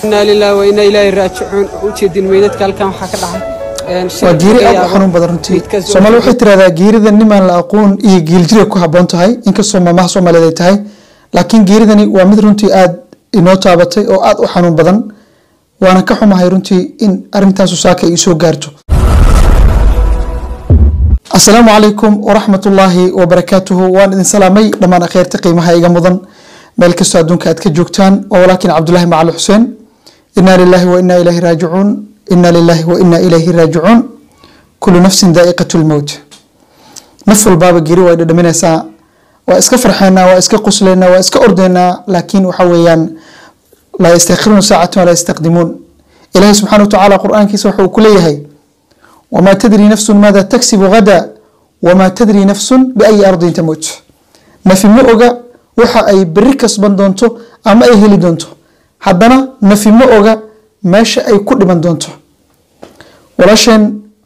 inaa lilahi wa inaa ilaahi raajicuun ujeedin meydadka halkan waxaa ka dhacay waa geeri aad u xanuun badan runtii soomaali waxay tirahdaa geerida nimaan la aqoon iyo geeljira ku haboon tahay inkastoo maamaha soomaaliyeed ay tahay laakiin geeridani waa mid runtii aad inoo taabatay oo aad u xanuun badan waana ka xumahay runtii in arintaasu saaka ay soo gaarto asalaamu calaykum waraxmatullaahi wabarakaatuhu waan idin salaamay dhammaan akheerta qiimaha iga mudan meel kastoo adduunka aad ka joogtaan waa walaakin cabdulaahi macali xuseen inaa lilaahi wa inaa ilaahi raajicuun inaa lilaahi wa inaa ilayhi raajicuun kullu nafsin daa'iqatu lmowt naf walbaaba geri way dhadhaminaysaa waa iska farxeynaa waa iska quslaynaa waa iska ordaynaa laakiin waxa weeyaan laa yastakhiruuna saacatan walaa yastaqdimuun ilaahi subxaana wa tacaala qur-aankiisa waxa uu ku leeyahay wamaa tadri nafsun maada tagsibu gada wamaa tadri nafsun biayi ardin tamuut nafi ma oga waxa ay beri kasban doonto ama ay heli doonto haddana nafi ma oga meesha ay ku dhiman doonto walaasheen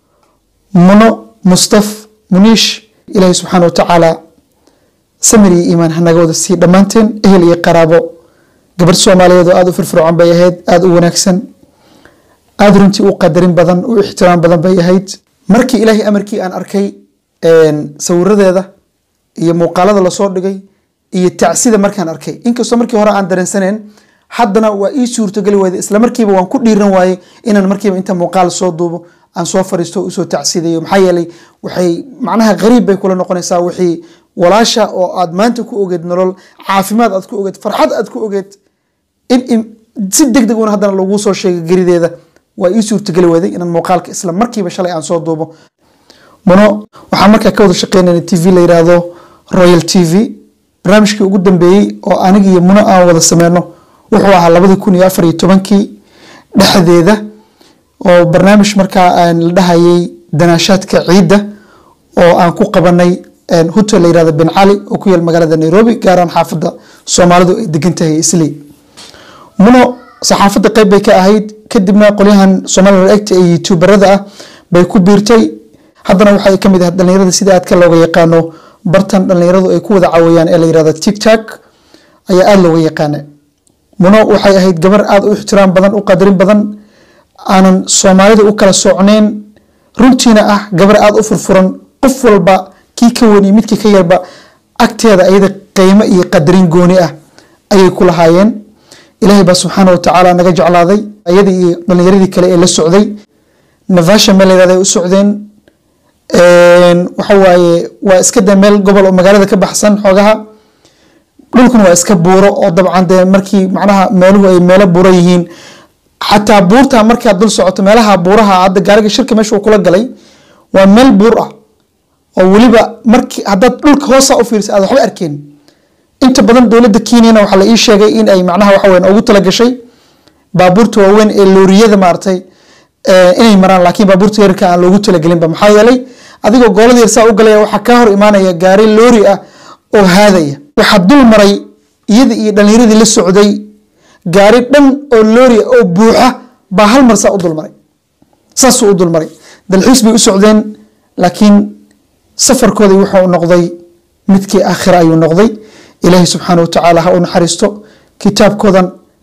muno mustaf muniish ilaahi subxaana wa tacaala samir iyo iimaan hanaga wada sii dhammaanteen ehel iyo qaraabo gabar soomaaliyeed oo aada u firfircoon bay ahayd aada u wanaagsan aada runtii u qadarin badan u ixtiraam badan bay ahayd markii ilaahay amarkii aan arkay sawiradeeda iyo muuqaalada lasoo dhigay iyo tacsida markaan arkay inkastoo markii hore aan dareensaneen haddana waa ii suurtogeli wayda isla markiiba waan ku dhiiran waaye inaan markiiba inta muuqaal soo duubo aan soo fariisto usoo tacsidayo maxaa yeelay waxay macnaha qariib bay kula noqonaysaa wixii walaasha oo aad maanta ku ogeed nolol caafimaad aad ku ogeed farxad aad ku ogeed in si deg deg una haddana laguu soo sheegay gerideeda waa ii suurtogeli wayday inaan muuqaalka isla markiiba shalay aan soo duubo muno waxaan markaa ka wada shaqeynayna t v la yiraahdo royal t v barnaamijkii ugu dambeeyey oo aniga iyo muno aan wada sameyno wuxuu ahaa labadii kun iyo afar iyo tobankii dhexdeeda oo barnaamij markaa aan la dhahayay danaashaadka ciidda oo aan ku qabanay hotel la yirahdo ben cali oo ku yaal magaalada nairobi gaaraan xaafadda soomaalidu ay degan tahay isley muno saxaafadda qeyb bay ka ahayd kadibna qolyahan somaliland egta ee youtuberada ah bay ku biirtay haddana waxay ka mid ahayd dhalinyarada sida aadka looga yaqaano bartan dhalinyaradu ay ku wada caawayaan ee la yirahdo tiktok ayaa aada looga yaqaana muno waxay ahayd gabar aada u ixtiraam badan u qadarin badan aanan soomaalida u kala socneyn runtiina ah gabar aada u furfuran qof walba kii ka wani midkii ka yarba agteeda ayada qiimo iyo qadarin gooni ah ayay ku lahaayeen ilaahay baa subxaana watacaala naga jeclaaday ayadii iyo dhalinyaradii kale ee la socday navasha meel layirahda ay u socdeen waxa waaye waa iska dee meel gobol oo magaalada ka baxsan xoogaha dhulkuna waa iska buuro oo dabcan dee markii macnaha meeluhu ay meelo buuro yihiin xataa buurta markaad dul socoto meelaha buuraha hadda gaariga shirka meesha uu kula galay waa meel buur ah oo weliba markii haddaad dhulka hoosa u fiirsa aad waxba arkeen inta badan dowladda kenyana waxaa la ii sheegay in ay macnaha waxa weyan ugu talagashay baabuurta waaweyn ee looriyada maaragtay inay maraan laakiin baabuurta yarka aan loogu talagelinba maxaa yeelay adigoo goolada yarsaa u galaya waxaa kaa hor imaanaya gaari loori ah oo haadaya waxaa dul maray iyada iyo dhalinyaradii la socday gaari dhan oo loori ah oo buuxa baa hal mar saa u dulmaray saasuu u dulmaray dalxiis bay u socdeen laakiin safarkooda wuxuu noqday midkii aakhira ayuu noqday ilaahay subxaana watacaala ha u naxariisto kitaabkoodan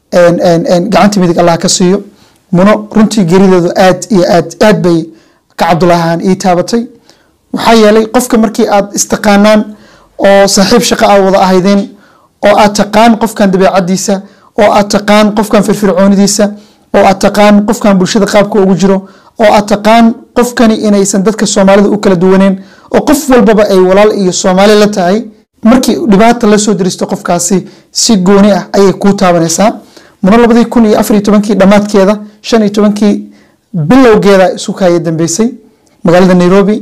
gacanta midig allah ka siiyo muno runtii gerideedu aad iyo aad aad bay ka cabdulaahaan ii taabatay waxaa yeelay qofka markii aad istaqaanaan oo saaxiib shaqo aad wada ahaydeen oo aad taqaan qofkan dabeecadiisa oo aad taqaan qofkan firfircoonidiisa oo aad taqaan qofkan bulshada qaabka ugu jiro oo aad taqaan qofkani inaysan dadka soomaalida u kala duwaneen oo qof walbaba ay walaal iyo soomaali la tahay markii dhibaata la soo diristo qofkaasi si gooni ah ayay kuu taabanaysaa muno labadii kun iyo afar iyo tobankii dhammaadkeeda shan iyo tobankii bilowgeeda isu kaaya dambeysay magaalada nairobi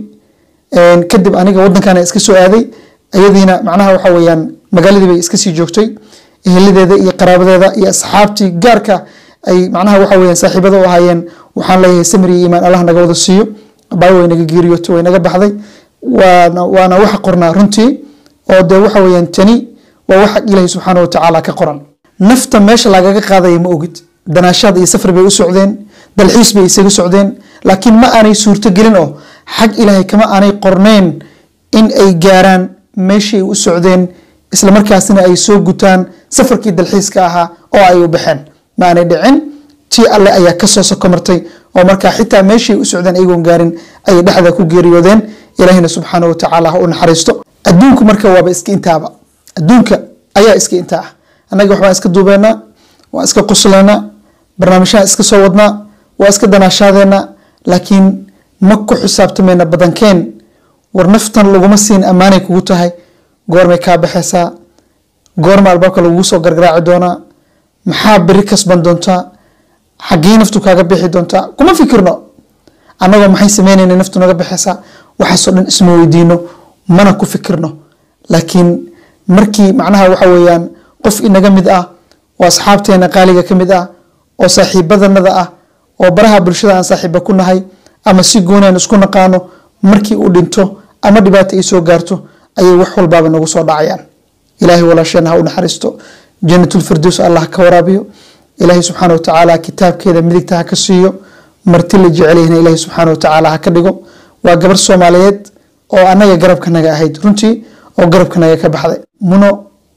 kadib aniga wadankaana iska soo aaday ayadiina macnaha waxa weyaan magaaladii bay iska sii joogtay eheladeeda iyo qaraabadeeda iyo asxaabtii gaarka ay macnaha waxa weyaan saaxiibada u ahaayeen waxaan leeyahay samir iyo iimaan allah naga wada siiyo baay way naga geeriyoto way naga baxday waana waana waxa qornaa runtii oo dee waxa weyaan tani waa waxa ilaahay subxaana watacaala ka qoran nafta meesha lagaga qaadaya ma ogid danaashaad iyo safar bay u socdeen dalxiis bay isaga socdeen laakiin ma aanay suurto gelin oo xag ilaahay kama aanay qorneyn in ay gaaraan meeshii ay u socdeen isla markaasina ay soo gutaan safarkii dalxiiska ahaa oo ay u baxeen ma aanay dhicin tii alle ayaa kasoo soko martay oo markaa xitaa meeshay u socdeen ayagoon gaarin ayay dhexda ku geeriyoodeen ilaahina subxaana wa tacaala ha u naxariisto adduunku marka waaba iska intaaba adduunka ayaa iska intaa ah annaga waxbaan iska duubeynaa waan iska quslaynaa barnaamijyahan iska soo wadnaa waa iska danaashaadeena laakiin ma ku xisaabtamayna badankeen war naftan laguma siin ammaanay kugu tahay goormay kaa baxaysaa goorma albaabka lagugu soo gargaraaci doonaa maxaa beri kasban doontaa xaggee naftu kaaga bixi doontaa kuma fikirno annagoo maxay sameynayna naftu naga baxaysaa waxaasoo dhan isma weydiino mana ku fikirno laakiin markii macnaha waxa weeyaan qof inaga mid ah oo asxaabteena qaaliga ka mid ah oo saaxiibadanada ah oo baraha bulshada aan saaxiiba ku nahay ama si goonian isku naqaano markii uu dhinto ama dhibaato ay soo gaarto ayay wax walbaaba nagu soo dhacayaan ilaahay walaasheena ha u naxariisto janatulfirdows allah ka waraabiyo ilaahay subxaana watacaala kitaabkeeda midigta ha ka siiyo marti la jecelyahna ilaahay subxaana watacaala ha ka dhigo waa gabar soomaaliyeed oo annaga garabkanaga ahayd runtii oo garabkanaga ka baxday muno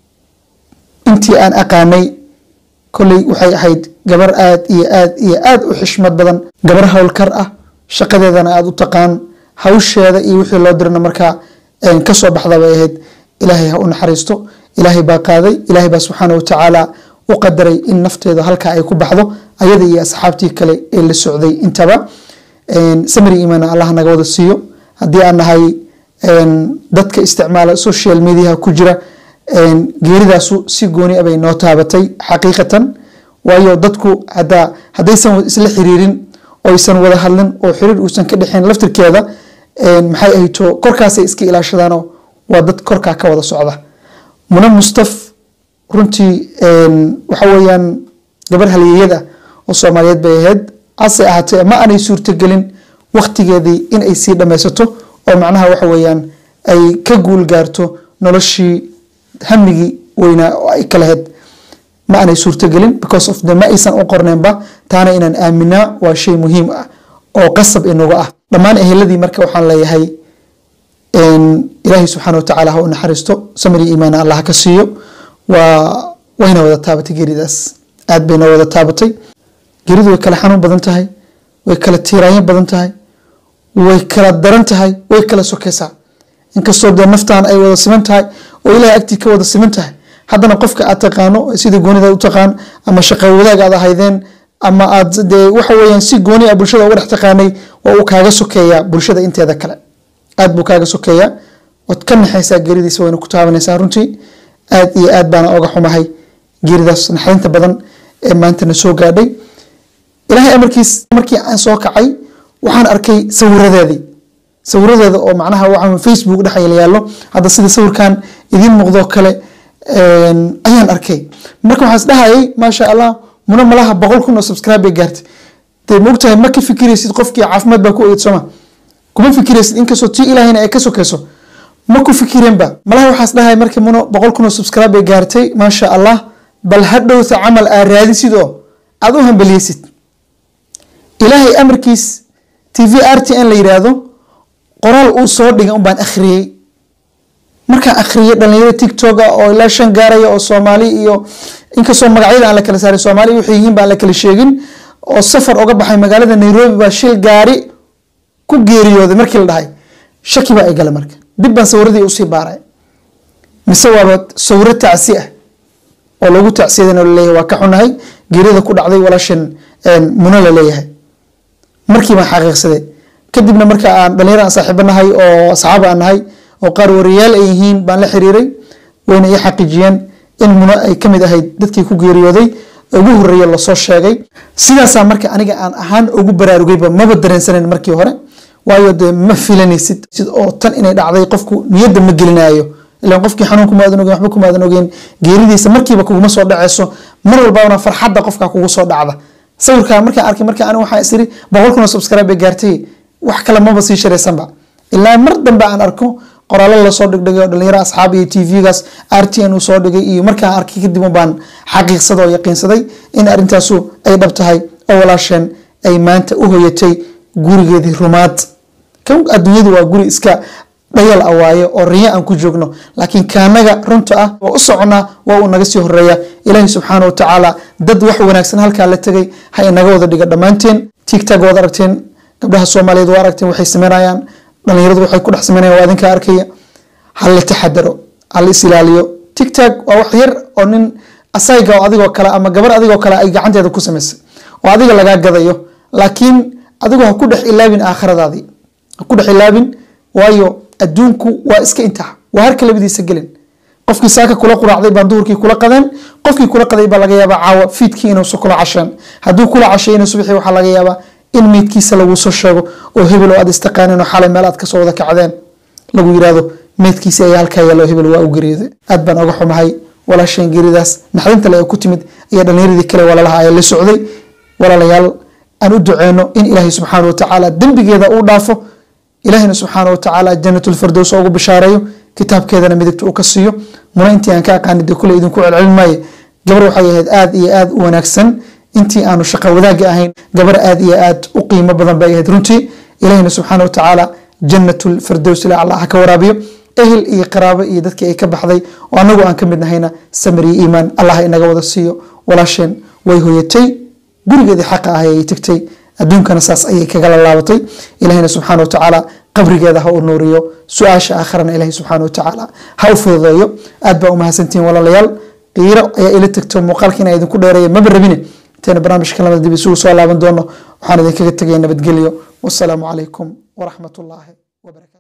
intii aan aqaanay kolley waxay ahayd gabar aad iyo aad iyo aad u xishmad badan gabar howlkar ah shaqadeedana aada u taqaan hawsheeda iyo wixii loo dirana markaa kasoo baxda bay ahayd ilaahay ha u naxariisto ilaahay baa qaaday ilaahay baa subxaana watacaala u qadaray in nafteeda halkaa ay ku baxdo ayada iyo asxaabtii kale ee la socday intaba samri iimaana allah naga wada siiyo haddii aan nahay dadka isticmaala social mediaha ku jira geeridaasu si gooni abay noo taabatay xaqiiqatan waayo dadku hadaa haddaysan isla xiriirin oysan wada hadlin oo xiriir uusan ka dhexeyn laftirkeeda maxay ahayto korkaasay iska ilaashadaanoo waa dad korkaa ka wada socda muna mustaf runtii waxa weeyaan gabar halyeeyad ah oo soomaaliyeed bay ahayd hase ahaatee ma aanay suurtagelin waktigeedii in ay sii dhammaysato oo macnaha waxa weeyaan ay ka guul gaarto noloshii hamigii weynaa oo ay ka lahayd ma aanay suurtagelin because of the ma aysan u qorneenba taana inaan aaminaa waa shay muhiim ah oo qasab inaga ah dhammaan eheladii marka waxaan leeyahay ilaahay subxaana watacaala ha u naxariisto samiri iimaana allah ka siiyo waa wayna wada taabatay geeridaas aad bayna wada taabatay geeridu way kala xanuun badan tahay way kala tiiraanyo badan tahay way kala daran tahay way kala sokeysaa inkastoo dee naftaan ay wada siman tahay oo ilahay agtii ka wada siman tahay haddana qofka aad taqaano sidii goonida u taqaan ama shaqa wadaag aad ahaydeen ama aad dee waxa weeyaan si gooni ah bulshada uga dhex taqaanay waa uu kaaga sokeeyaa bulshada inteeda kale aad buu kaaga sokeeyaa waad ka naxaysaa geeridiisa wayna ku taabanaysaa runtii aad iyo aad baana oga xumahay geeridaas naxarinta badan ee maantana soo gaadhay ilaahay amarkiis markii aan soo kacay waxaan arkay sawiradeedii sawiradeeda oo macnaha waxa facebook dhex yaallo hadda sida sawirkan idiin muuqdo kale ayaan arkay marka waxaan isdhahayay maasha allah muna malaha boqol kun oo subscribe bay gaartay dee maogtahay ma ka fikiraysid qofkii caafimaad baa ku ogeyd sooma kuma fikiraysid inkastoo tii ilaahayna ay ka sokeyso ma ku fikireenba malaha waxaas dhahay markii muno boqol kun oo subscribe bay gaartay maasha allah bal hadhowta camal aad raadisid oo aad u hambeliyeysid ilaahay amarkiis t v r t n la yiraahdo qoraal uu soo dhigay un baan akhriyey markaan akhriyay dhalinyaro tiktok ah oo ilaa shan gaaraya oo soomaali iyo inkastoo magacyada aan la kala saarin soomaali waxay yihiin baan la kala sheegin oo safar oga baxay magaalada nairobi baa shil gaari ku geeriyooday markii la dhahay shaki baa ay gala marka dib baan sawiradii usii baaray mise waaba sawiro tacsi ah oo lagu tacsiyadana laleeyahay waa ka xunahay geerida ku dhacday walaashan muno la leeyahay markii baan xaqiiqsaday kadibna marka aan dhalinyaro aan saaxiibo nahay oo asxaab aan nahay oo qaar wariyaal ay yihiin baan la xiriiray wayna ii xaqiijiyeen in muno ay ka mid ahayd dadkii ku geeriyooday ugu horeeya lasoo sheegay sidaasaa marka aniga aan ahaan ugu baraarugayba maba dareensanayn markii hore waayo dee ma filanaysid sid oo tan inay dhacday qofku niyadda ma gelinayo ilaan qofkii xanuun kumaadan ogeyn waxba kumaadan ogeyn geeridiisa markiiba kuguma soo dhaceyso mar walbana farxadda qofka kugu soo dhacda sawirkaa markaan arkay marka aniga waxaan isiri boqol kun oo subscribe bay gaartay wax kale maba sii sharaysanba ilaa mar dambe aan arko qoraallo lasoo dhigdhigay oo dhalinyaro asxaab iyo tvgaas r t n uu soo dhigay iyo markaan arkay kadib baan xaqiiqsada oo yaqiinsaday in arrintaasu ay dhab tahay oo walaasheen ay maanta u hoyatay gurigeedii rumaad kan adduunyadu waa guri iska dhayal ah waaye oo riyo aan ku joogno laakiin kaanaga runta ah oo u soconaa waa uu naga sii horeeya ilaahay subxaana wa tacaala dad wax wanaagsan halkaa la tegay ha inaga wada dhiga dhammaanteen tigtag waad aragteen gabdhaha soomaaliyeed waa aragteen waxay sameynayaan dhalinyaradu waxay ku dhex sameynayaan waa idinka arkaya ha la taxadaro ha la is ilaaliyo tigtag waa wax yar oo nin asayga oo adigoo kale ama gabar adigoo kale ay gacanteeda ku samaysay oo adiga lagaa gadayo laakiin adigu ha ku dhex ilaabin aakhiradaadii ha ku dhex ilaabin waayo adduunku waa iska intax waa harka labadiisa gelin qofkii saaka kula quraacday baan duhurkii kula qadeen qofkii kula qaday baa laga yaabaa caawa fiidkii inuusa kula casheen hadduu kula cashayna subaxii waxaa laga yaabaa in meydkiisa laguu soo sheego oo hebel oo aad istaqaanin oo xalay meel aad kasoo wada kacdeen lagu yirahdo meydkiisi ayaa halkaa yaalo hebel waa u geeriyooday aad baan oga xumahay walaasheen geeridaas naxdinta le ee ku timid ayaa dhallinyaradii kale walaalaha ayaa la socday walaalayaal aan u duceyno in ilaahay subxaana watacaala dembigeeda uu dhaafo ilaahayna subxaana watacaala janatulfardows ugu bishaareeyo kitaabkeedana midigta uu ka siiyo muna intii aan ka aqaani dee kule idinku celcelin maaye gabar waxay ahayd aad iyo aad u wanaagsan intii aanu shaqa wadaagga ahayn gabar aad iyo aad u qiimo badan bay ahayd runtii ilaahayna subxaana watacaala janatulfardows ila allah ha ka waraabiyo ehel iyo qaraabo iyo dadkii ay ka baxday oo anagu aan ka mid nahayna samir iyo iimaan allah inaga wada siiyo walaasheen way hoyatay gurigeedii xaqa ah ayay tagtay adduunkana saas ayay kagala laabatay ilahina subxaana watacaala qabrigeeda ha u nuuriyo su-aasha aakharana ilahi subxaana watacaala ha u fududeeyo aad baa umahadsantihiin walaalayaal qiiro ayaa ila tagto muuqaalka inaa idinku dheereeya maba rabine intayna barnaamijka lamada dib isugu soo laaban doono waxaan idinkaga tegaya nabadgelyo wasalaamu calaykum waraxmat ullaahi wabarakatu